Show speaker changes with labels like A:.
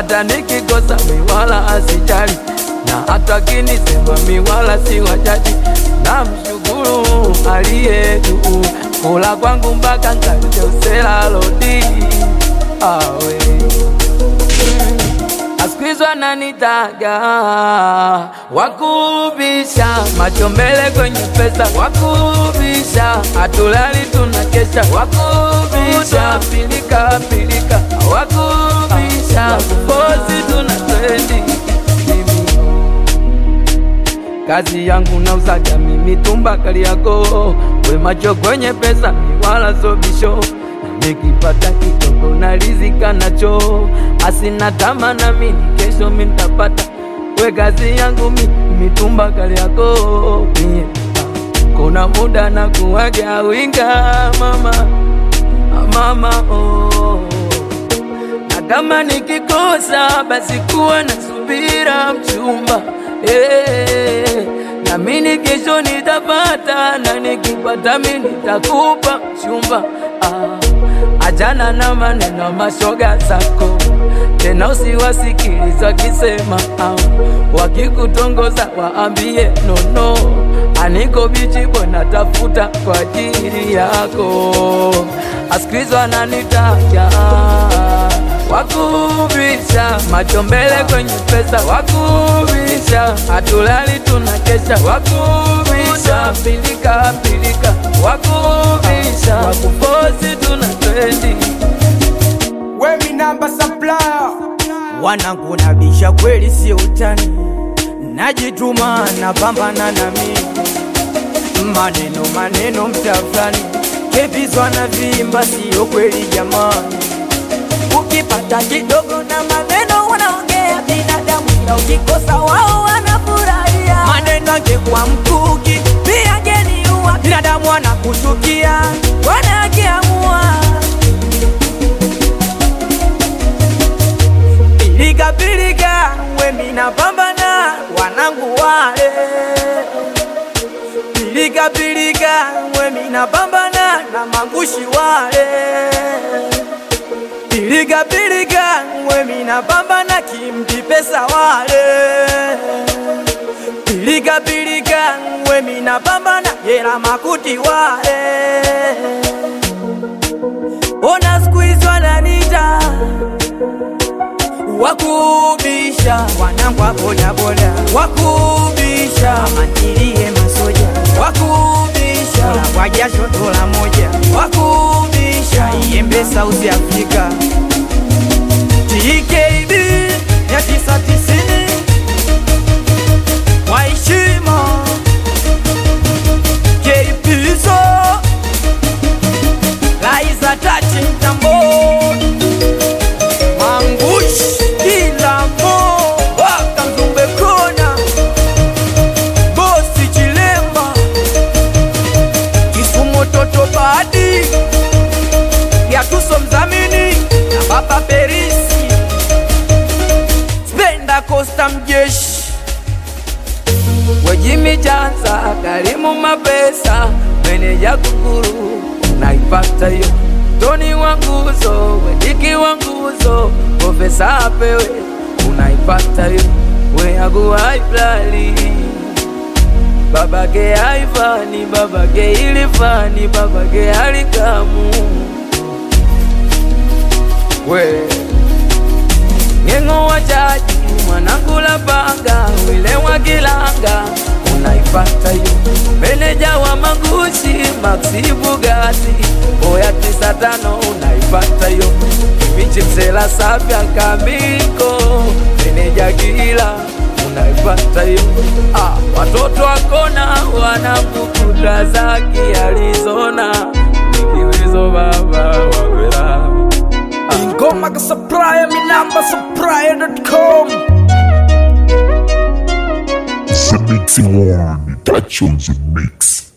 A: hata nikikosa miwala asijali, na hata kinisema miwala si wajaji. Namshukuru aliye juu, kula kwangu mpaka nkajeusela lodi awe askizwa nanitaga wakubisha macho mbele kwenye pesa wakubisha hatulali tunakesha wakubisha pilika pilika wakubisha bosi tuna trendi kazi yangu na usaga mimi tumba kali yako we macho kwenye pesa mi wala sobisho nikipata kidogo na rizika nacho asina tama na mini kesho mintapata we kazi yangu mi mitumba kali yako mie kuna muda na kuwaga winga mama mama oh. na kama nikikosa basi kuwa na subira mchumba eh, na mini kesho nitapata na nikipata mi nitakupa mchumba ah, ajana na maneno mashoga zako tena usiwasikiliza wakisema ah, wakikutongoza waambie nono aniko bichi bwana tafuta kwa ajili yako asikilizwa nanitaja wakubisha macho mbele kwenye pesa wakubisha hatulali tunakesha wakubisha pilika pilika wakubisha wakufosi tuna trendi
B: Wemi namba supplier wanangu nabisha kweli sio utani najituma napambana na mimi maneno maneno mtafani kevizwa na vimba sio kweli jamani ukipata kidogo na maneno wanaongea binadamu ila ukikosa wao wanafurahia maneno angekuwa mkuki pia ngeniua binadamu wanakuchukia wanakiamua pilika pilika wemi napambana wanangu wale pilika pilika wemi napambana na mangushi wale pilika pilika wemi napambana kimti pesa wale pilika pilika wemi napambana jela makuti wale ona skuizi wananita wakubisha wanangu wa bodaboda wakubisha amantilie masoja wakubisha dola kwa jasho dola moja wakubisha iembe South Africa TKB ya tisa tisini kwa heshima KPSO Laiza Tachi Mtamboni Mangush kila mo waka Mzumbe kona bosi Chilemba Kisumu toto badi ya tuso mzamini na baba Perisi Spenda Costa mjeshi
A: Wejimi Chanza, Karimu Mapesa, meneja Kukuru, naipata hiyo. Toni wa nguzo, Wediki wa nguzo, Profesa apewe, unaipata hiyo. Weagu haiplali babake haifani, babake ilifani, babake halikamu we Ng'eng'o wa jaji mwanangu la panga wile wa kilanga unaipata hiyo meneja wa magushi Maxi Bugatti oya tisa tano unaipata hiyo kimichi msela sapya kamiko meneja gila unaipata hiyo ah, watoto wakona wanamkukuta zaki Arizona nikiwezo baba wawela
B: Ingoma ka supplier mi namba supplier.com
C: The Mixing One, touch on the mix.